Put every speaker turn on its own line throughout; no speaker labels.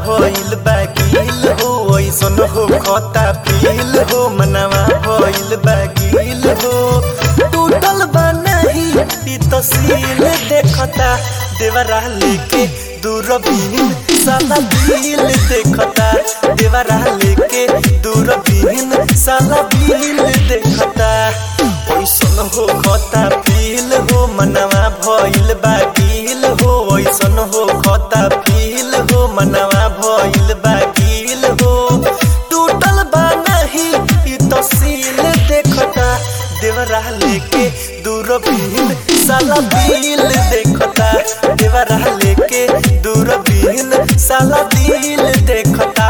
भइल बा गिल हो ऐसन हो खता फील हो मनवा भइल बा गिल हो टूटल बा नहीं ई तस्वीर देखता देवरा लेके दूरबीन साला दिल देखता देवरा लेके दूरबीन साला दिल देखता ऐसन हो खता फील हो मनवा भइल बा गिल हो ऐसन हो खता फील हो मनवा भइल बा गिल हो टूटल बा नहीं ई तस्वीर देखता देवरा लेके दूरबीन साला दिल देखता देवरा लेके दूरबीन साला दिल देखता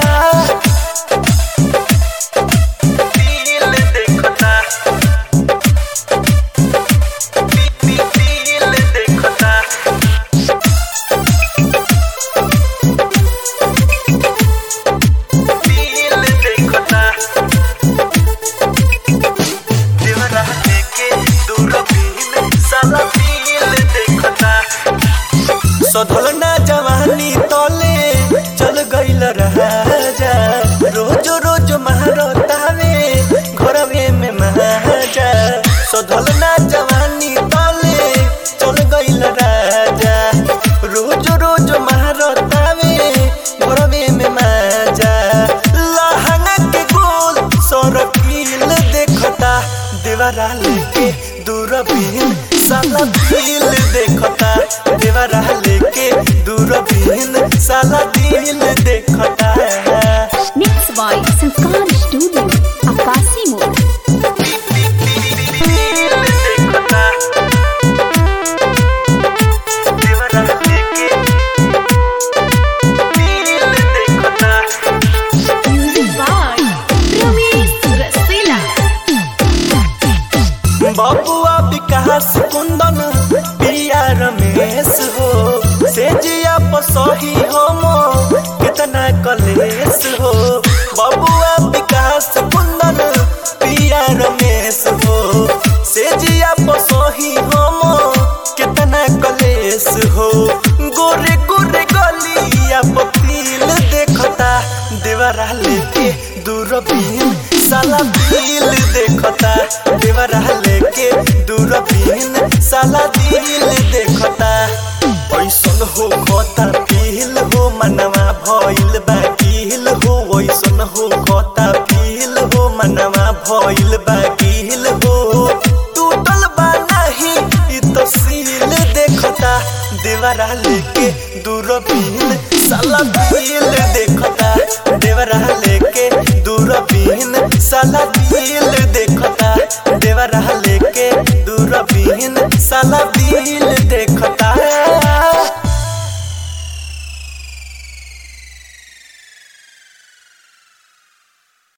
दिल देखता दिल देखता दिल देखता देवरा लेके दूरबीन साला दिल देखता सधल ना जवानी तले चल गइल राजा रोज रोज महारतावे घरवे में महाजा सधल ना जवानी तले चल गइल राजा रोज रोज महारतावे घरवे में महाजा लहंगा के गोल सरकील देखता देवरा लेके दूरबीन साला दिल देखता देवरा लेके दूरबीन साला दिल देखता
Mixed by Sanskar Studio, Akasi Mode.
दिल देखता देवरा लेके दिल देखता
Music by Ramesh Rasila.
बबुआ विकास कुंदन पिया रमेश हो से जिया पसही हम कितना कलेश हो बबुआ विकास कुंदन पिया रमेश हो से जिया पसही हम कितना कलेश हो गोरे गोरे गलिया पतील देखता देवरा लेके दूरबीन साला दिल देखता देवरा लेके दूरबीन साला दिल देखता ऐसन हो खोता फील हो मनवा भइल बा गिल हो ऐसन हो खोता फील हो मनवा भइल बा गिल हो टूटल बा नहीं ई तस्वीर देखता देवरा लेके दूरबीन साला दिल देखता देवरा लेके दूरबीन साला दिल देखता